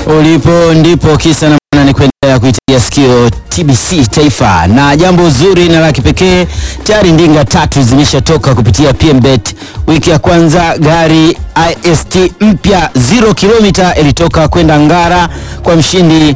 ulipo ndipo kisa na maana ni kuendelea kuitegea sikio TBC Taifa, na jambo zuri na la kipekee, tayari ndinga tatu zimeshatoka kupitia PMBet. Wiki ya kwanza gari ist mpya 0 kilomita ilitoka kwenda Ngara kwa mshindi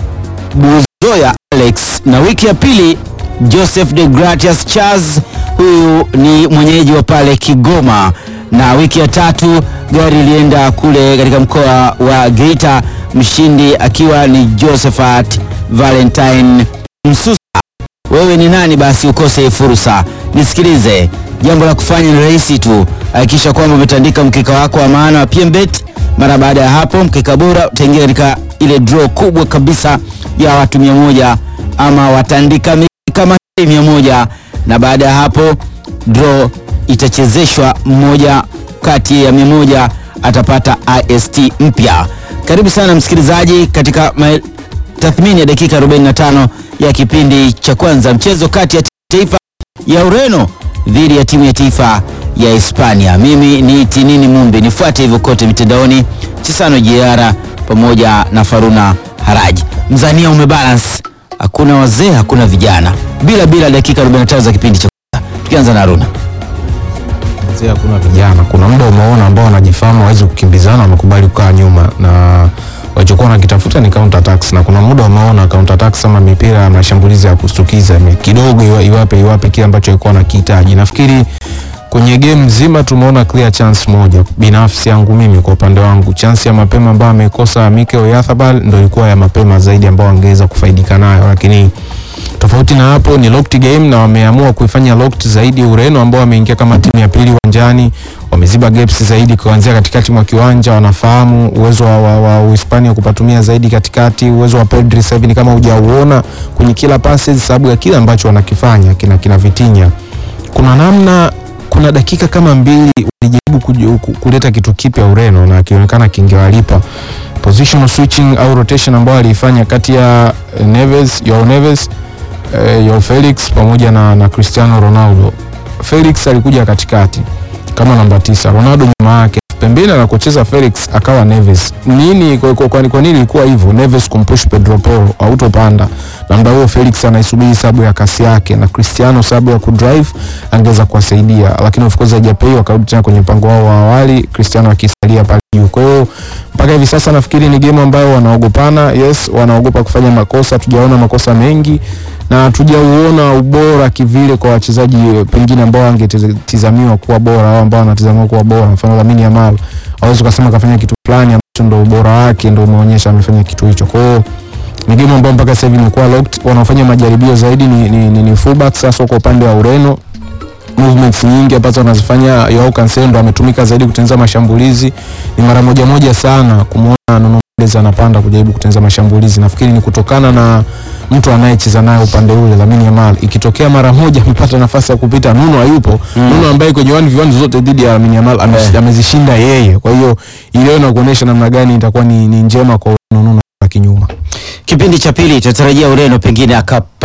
Buzoya Alex, na wiki ya pili Joseph de Gratias Charles, huyu ni mwenyeji wa pale Kigoma, na wiki ya tatu gari ilienda kule katika mkoa wa Geita, mshindi akiwa ni Josephat Valentine Msusa. Wewe ni nani basi ukose hii fursa? Nisikilize, jambo la kufanya ni rahisi tu, hakikisha kwamba umetandika mkeka wako wa maana wa PMBet. Mara baada ya hapo, mkeka bora utaingia katika ile draw kubwa kabisa ya watu mia moja ama watandika kama mia moja na baada ya hapo draw itachezeshwa, mmoja kati ya mia moja atapata ist mpya. Karibu sana msikilizaji katika ma- tathmini ya dakika 45 ya kipindi cha kwanza, mchezo kati ya taifa ya Ureno dhidi ya timu ya taifa ya Hispania. Mimi ni Tinini Mumbi, nifuate hivyo kote mitandaoni, Chisano Jiara pamoja na Faruna Haraji. Mzania umebalance, hakuna wazee, hakuna vijana, bila bila dakika 45 za kipindi cha kwanza. Tukianza na Haruna. Mzee, hakuna vijana. Kuna muda umeona ambao wanajifahamu hawezi kukimbizana, wamekubali kukaa nyuma na walichokuwa wanakitafuta ni counter attacks, na kuna muda umeona counter attacks ama mipira ya mashambulizi ya kustukiza ime- kidogo iwa- iwape iwape kile ambacho ilikuwa nakihitaji. Nafikiri kwenye game nzima tumeona clear chance moja. Binafsi yangu mimi, kwa upande wangu, chance ya mapema ambayo amekosa Mikel Oyarzabal ndio ilikuwa ya mapema zaidi ambayo angeweza kufaidika nayo, lakini tofauti na hapo ni locked game na wameamua kuifanya locked zaidi Ureno ambao wameingia kama timu ya pili uwanjani, wameziba gaps zaidi kuanzia katikati mwa kiwanja, wanafahamu uwezo wa, wa, wa Uhispania kupatumia zaidi katikati, uwezo wa Pedri sasa hivi ni kama hujauona kwenye kila passes, sababu ya kile ambacho wanakifanya kina kina Vitinha. Kuna namna, kuna dakika kama mbili walijaribu kuju- ku- kuleta kitu kipya Ureno na akionekana kingewalipa positional switching au rotation ambayo aliifanya kati ya eh, Neves, Joao Neves eh, Joao Felix pamoja na, na Cristiano Ronaldo. Felix alikuja katikati kama namba tisa, Ronaldo nyuma yake pembeni anakocheza Felix akawa Neves. Nini kwa, kwa, kwa, kwa nini ilikuwa hivyo? Neves kumpush Pedro Porro autopanda, na muda huo Felix anaisubiri sabu ya kasi yake na Cristiano sabu ya kudrive angeweza kuwasaidia, lakini of course haijapei, wakarudi tena kwenye mpango wao wa awali, Cristiano akisalia pale juu. Kwa hiyo mpaka hivi sasa nafikiri ni game ambayo wanaogopana. Yes, wanaogopa kufanya makosa, tujaona makosa mengi na hatujauona ubora kivile kwa wachezaji eh, pengine ambao wangetizamiwa kuwa bora au ambao wanatizamiwa kuwa bora. Mfano Lamine Yamal, hawezi ukasema kafanya kitu fulani ambacho ndo ubora wake ndo umeonyesha amefanya kitu hicho. Kwa hiyo ni game ambayo mpaka sasa hivi imekuwa locked. Wanaofanya majaribio zaidi ni, ni, ni, ni fullbacks sasa kwa upande wa Ureno movements nyingi ambazo wanazifanya Joao Cancelo ndo ametumika zaidi kutengeneza mashambulizi. Ni mara moja moja sana kumwona Nuno Mendes anapanda kujaribu kutengeneza mashambulizi. Nafikiri ni kutokana na mtu anayecheza naye upande ule Lamine Yamal. Ikitokea mara moja amepata nafasi ya kupita, Nuno hayupo. Nuno ambaye kwenye 1v1 zote dhidi ya Lamine Yamal ame- Eh. amezishinda yeye. Kwa hiyo ile na kuonesha namna gani itakuwa ni, ni njema kwa Nuno baki nyuma. Kipindi cha pili tunatarajia Ureno pengine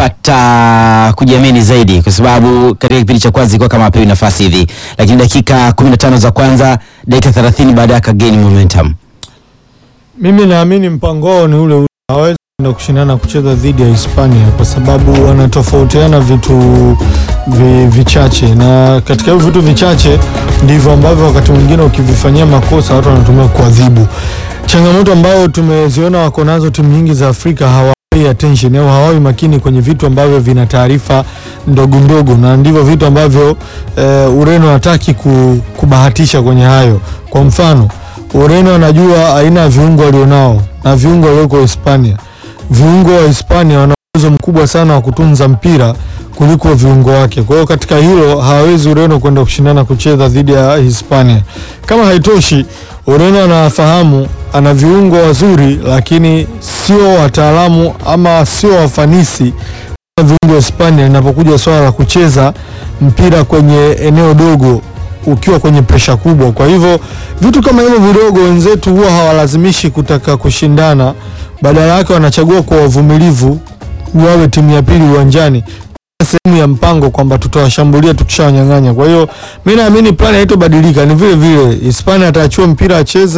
akapata kujiamini zaidi, kwa sababu katika kipindi cha kwanza ilikuwa kama apewi nafasi hivi, lakini dakika 15 za kwanza, dakika 30 baadaye akagain momentum. Mimi naamini mpango wao ni ule ule, hawawezi kwenda kushindana kucheza dhidi ya Hispania kwa sababu wanatofautiana vitu vi, vichache, na katika hivyo vitu vichache ndivyo ambavyo wakati mwingine ukivifanyia makosa watu wanatumia kuadhibu. Changamoto ambayo tumeziona wako nazo timu nyingi za Afrika hawawai attention au hawawi makini kwenye vitu ambavyo vina taarifa ndogo ndogo, na ndivyo vitu ambavyo eh, Ureno hataki ku, kubahatisha kwenye hayo. Kwa mfano Ureno anajua aina ya viungo walionao na viungo walioko Hispania. Viungo wa Hispania wana uwezo mkubwa sana wa kutunza mpira kuliko viungo wake. Kwa hiyo katika hilo hawawezi Ureno kwenda kushindana kucheza dhidi ya Hispania. Kama haitoshi, Ureno anafahamu ana viungo wazuri, lakini sio wataalamu ama sio wafanisi kama viungo wa Hispania linapokuja swala la kucheza mpira kwenye eneo dogo ukiwa kwenye presha kubwa. Kwa hivyo vitu kama hivyo vidogo wenzetu huwa hawalazimishi kutaka kushindana, badala yake wanachagua kwa wavumilivu, wawe timu ya pili uwanjani sehemu ya mpango kwamba tutawashambulia tukishawanyang'anya. Kwa hiyo mi naamini plani haitobadilika, ni vile vile Hispania ataachua mpira acheze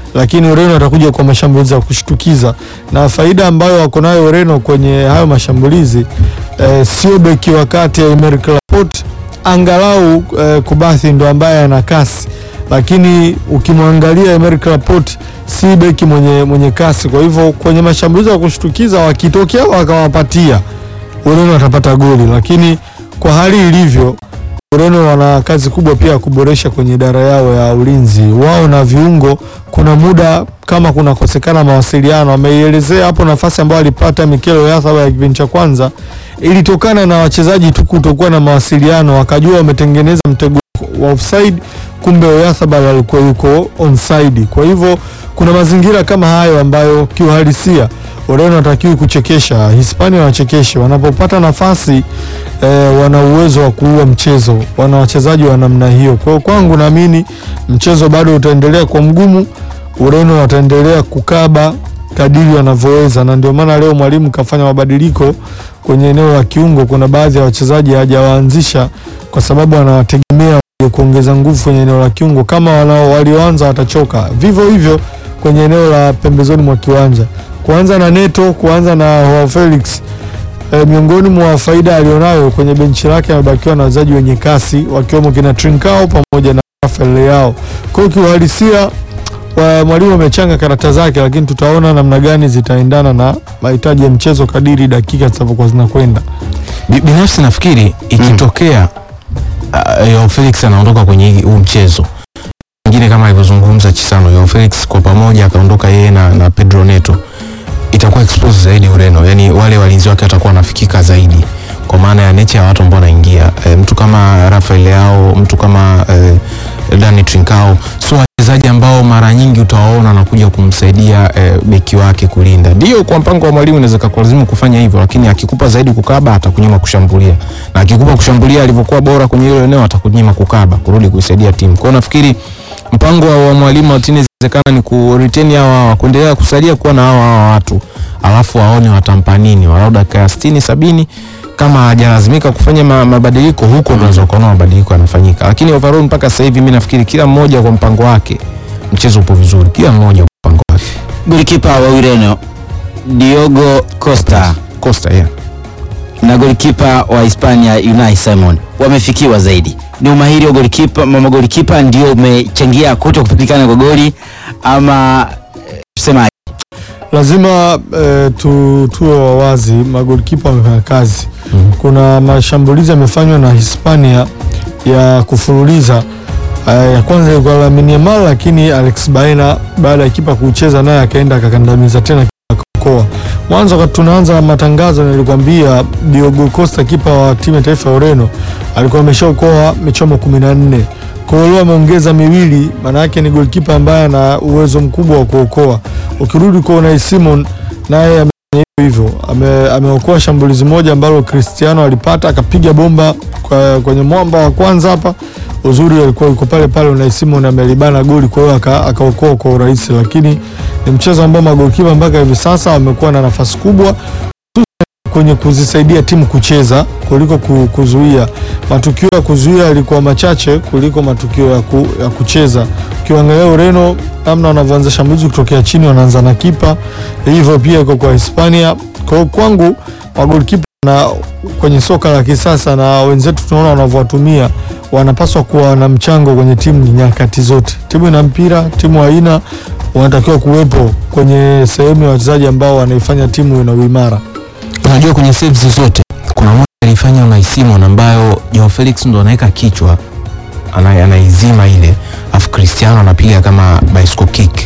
lakini Ureno atakuja kwa mashambulizi ya kushtukiza, na faida ambayo wako nayo Ureno kwenye hayo mashambulizi eh, sio beki wa kati ya Emerick Laporte, angalau eh, Kubathi ndo ambaye ana kasi, lakini ukimwangalia Emerick Laporte si beki mwenye, mwenye kasi. Kwa hivyo kwenye mashambulizi ya kushtukiza wakitokea wakawapatia Ureno watapata goli, lakini kwa hali ilivyo Ureno wana kazi kubwa pia ya kuboresha kwenye idara yao ya ulinzi wao na viungo. Kuna muda kama kunakosekana mawasiliano, ameielezea hapo nafasi ambayo alipata Mikel Oyarzabal ya kipindi cha kwanza ilitokana na wachezaji tu kutokuwa na mawasiliano, wakajua wametengeneza mtego wa offside, kumbe Oyarzabal alikuwa yuko onside. Kwa hivyo kuna mazingira kama hayo ambayo kiuhalisia Ureno watakiwi kuchekesha, Hispania wachekeshe wanapopata nafasi eh, wana uwezo wa kuua mchezo, wana wachezaji wa namna hiyo. Kwa hiyo kwangu naamini mchezo bado utaendelea kwa mgumu, Ureno wataendelea kukaba kadiri wanavyoweza, na ndio maana leo mwalimu kafanya mabadiliko kwenye eneo la kiungo. Kuna baadhi ya wachezaji hajawaanzisha kwa sababu anawategemea kuongeza nguvu kwenye eneo la kiungo. Kama wanao walioanza watachoka, vivyo hivyo kwenye eneo la pembezoni mwa kiwanja, kuanza na Neto, kuanza na Joao Felix E, miongoni mwa faida alionayo kwenye benchi lake amebakiwa na wachezaji wenye kasi wakiwemo kina Trincao pamoja na Rafael Leao. Kwa hiyo kiuhalisia wa mwalimu amechanga karata zake, lakini tutaona namna gani zitaendana na mahitaji ya mchezo kadiri dakika zitavyokuwa zinakwenda. Bi- binafsi nafikiri ikitokea uh, Joao Felix anaondoka kwenye hii- huu mchezo ingine kama alivyozungumza Chisano, Joao Felix kwa pamoja akaondoka yeye na, na Pedro Neto, itakuwa expose zaidi Ureno, yani wale walinzi wake watakuwa wanafikika zaidi kwa maana ya nature ya watu ambao wanaingia e, mtu kama Rafael Leao, mtu kama e, Dani Trincao, so wachezaji ambao mara nyingi utawaona wanakuja kumsaidia e, beki wake kulinda. Ndio kwa mpango wa mwalimu inaweza kukulazimu kufanya hivyo, lakini akikupa zaidi kukaba atakunyima kushambulia, na akikupa kushambulia alivyokuwa bora kwenye hilo eneo atakunyima kukaba, kurudi kuisaidia timu. Kwa hiyo nafikiri mpango wa wa mwalimu Martinez inawezekana ni ku retain hawa hawa, kuendelea kusalia kuwa na hawa hawa watu, alafu waone watampa nini, walau dakika ya 60 70 kama hajalazimika kufanya ma, mabadiliko huko, unaweza ukaona mabadiliko yanafanyika, lakini overall mpaka sasa hivi mimi nafikiri kila mmoja kwa mpango wake, mchezo upo vizuri, kila mmoja kwa mpango wake. Golikipa wa Ureno Diogo Costa Costa yeah. na golikipa wa Hispania Unai Simon wamefikiwa zaidi. Ni umahiri wa golikipa, mama golikipa ndio umechangia kuto kupatikana kwa goli ama eh, tusema Lazima eh, tu, tuwe wawazi, magolikipa wamefanya kazi. Kuna mashambulizi yamefanywa na Hispania ya kufululiza eh, ya kwanza ilikuwa Lamine Yamal, lakini Alex Baena baada ya kipa kucheza naye akaenda akakandamiza tena akaokoa. Mwanzo wakati tunaanza matangazo nilikwambia Diogo Costa kipa wa timu ya taifa ya Ureno alikuwa ameshaokoa michomo 14. Kwa hiyo leo ameongeza miwili, maana yake ni golikipa ambaye ana uwezo mkubwa wa kuokoa. Ukirudi kwa Unai Simon naye amefanya hivyo hivyo, ame, ameokoa shambulizi moja ambalo Cristiano alipata akapiga bomba kwa, kwenye mwamba wa kwanza hapa. Uzuri alikuwa yuko pale pale, Unai Simon amelibana goli, kwa hiyo aka- akaokoa kwa urahisi, lakini ni mchezo ambao magolikipa mpaka hivi sasa wamekuwa na nafasi kubwa kwenye kuzisaidia timu kucheza kuliko ku- kuzuia. Matukio ya kuzuia yalikuwa machache kuliko matukio ya, ku, ya kucheza. Ukiangalia Ureno namna wanavyoanza shambulizi kutokea chini, wanaanza na kipa, hivyo pia iko kwa Hispania. Kwa hiyo kwangu magolikipa na kwenye soka la kisasa na wenzetu tunaona wanavyowatumia, wanapaswa kuwa na mchango kwenye timu nyakati zote. Timu ina mpira, timu haina, wanatakiwa kuwepo kwenye sehemu ya wachezaji ambao wanaifanya timu ina uimara. Unajua kwenye saves zote kuna moja alifanya Unai Simon ambayo Joao Felix ndo anaweka kichwa ana, anaizima ile afu Cristiano anapiga kama bicycle kick.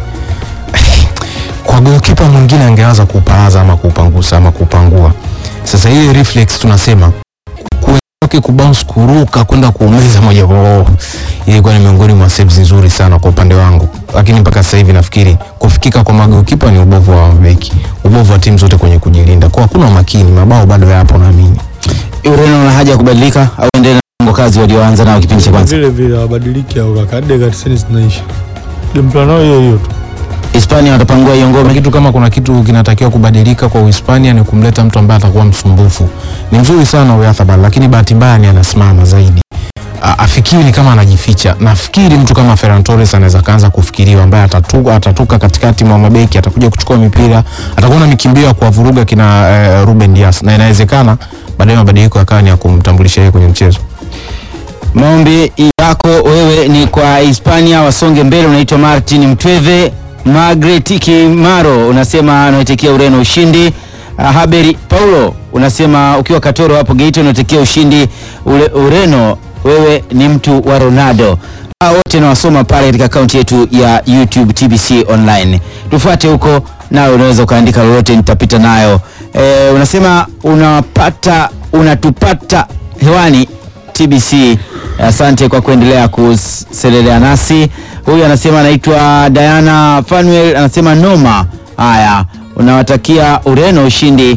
Kwa goalkeeper mwingine angeanza kuupaaza ama kuupangusa ama kuupangua. Sasa ile reflex tunasema kwake kubounce kuruka kwenda kuumeza moja kwa moja ilikuwa ni miongoni mwa saves nzuri sana kwa upande wangu, lakini mpaka sasa hivi nafikiri kufikika kwa magolikipa ni ubovu wa mabeki, ubovu wa timu zote kwenye kujilinda, kwa hakuna umakini, mabao bado yapo naamini. Ureno una haja ya kubadilika au endelea na mpango kazi walioanza nao kipindi cha kwanza. vile vile wabadilike au kaka dakika 90 zinaisha. Game plan yao hiyo hiyo tu. Hispania watapangua hiyo Kuna ngome. kitu kama kuna kitu kinatakiwa kubadilika kwa Uhispania ni kumleta mtu ambaye atakuwa msumbufu. Ni mzuri sana Oyarzabal, lakini bahati mbaya ni anasimama zaidi. a- afikiri kama anajificha. Nafikiri mtu kama Ferran Torres anaweza kaanza kufikiriwa, ambaye atatuka, atatoka katikati mwa mabeki, atakuja kuchukua mipira, atakuwa na mikimbio ya kuwavuruga kina eh, Ruben Dias, na inawezekana baadaye mabadiliko yakawa ni ya kumtambulisha yeye kwenye mchezo. Maombi yako wewe ni kwa Hispania wasonge mbele. Unaitwa Martin Mtweve. Margaret Kimaro unasema unaitekia Ureno ushindi. Uh, Haberi Paulo unasema ukiwa Katoro hapo Geita unaitekia ushindi ule, Ureno. Wewe ni mtu wa Ronaldo. Hao wote nawasoma pale katika akaunti yetu ya YouTube TBC Online. Tufuate huko nawe unaweza ukaandika lolote nitapita nayo. E, unasema unapata unatupata hewani TBC. Asante kwa kuendelea kuselelea nasi. Huyu anasema anaitwa Diana Fanuel, anasema noma. Haya, unawatakia Ureno ushindi.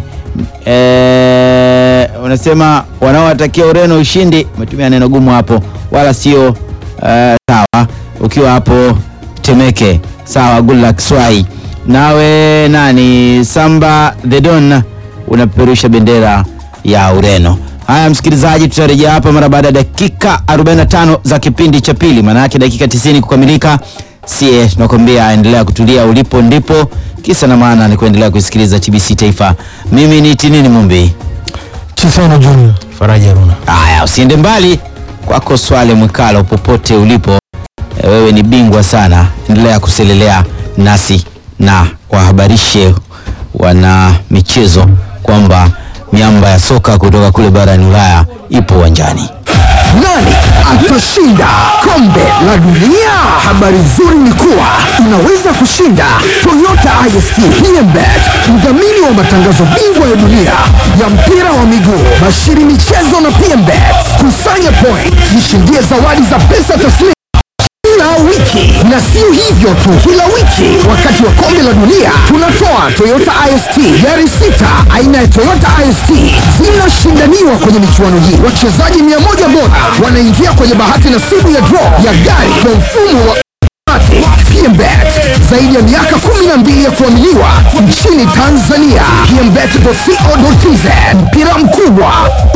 E, unasema wanaowatakia Ureno ushindi, umetumia neno gumu hapo, wala sio eh, sawa. Ukiwa hapo Temeke, sawa. Good luck Swai. Nawe nani Samba the Don unapeperusha bendera ya Ureno. Haya msikilizaji, tutarejea hapa mara baada ya dakika 45 za kipindi cha pili, maana yake dakika 90 kukamilika. Sie tunakwambia endelea kutulia ulipo, ndipo kisa na maana ni kuendelea kusikiliza TBC Taifa. Mimi ni Tinini Mumbi. Chisano Junior. Faraja Runa. Haya, usiende mbali, kwako Swale Mwikalo, popote ulipo e, wewe ni bingwa sana, endelea kuselelea nasi na wahabarishe wana michezo kwamba miamba ya soka kutoka kule barani Ulaya ipo uwanjani. Nani atashinda kombe la dunia? Habari nzuri ni kuwa unaweza kushinda Toyota IST PMBet, mdhamini wa matangazo bingwa ya dunia ya mpira wa miguu, bashiri michezo na PMBet. Kusanya point, jishindie zawadi za pesa taslimu kila wiki na sio hivyo tu, kila wiki wakati wa kombe la dunia tunatoa Toyota IST gari sita aina ya Toyota IST zinashindaniwa kwenye michuano hii. Wachezaji mia moja bora wanaingia kwenye bahati nasibu ya draw ya gari kwa mfumo wa PMBet zaidi ya miaka 12 ya kuaminiwa nchini Tanzania. PMBet.co.tz mpira mkubwa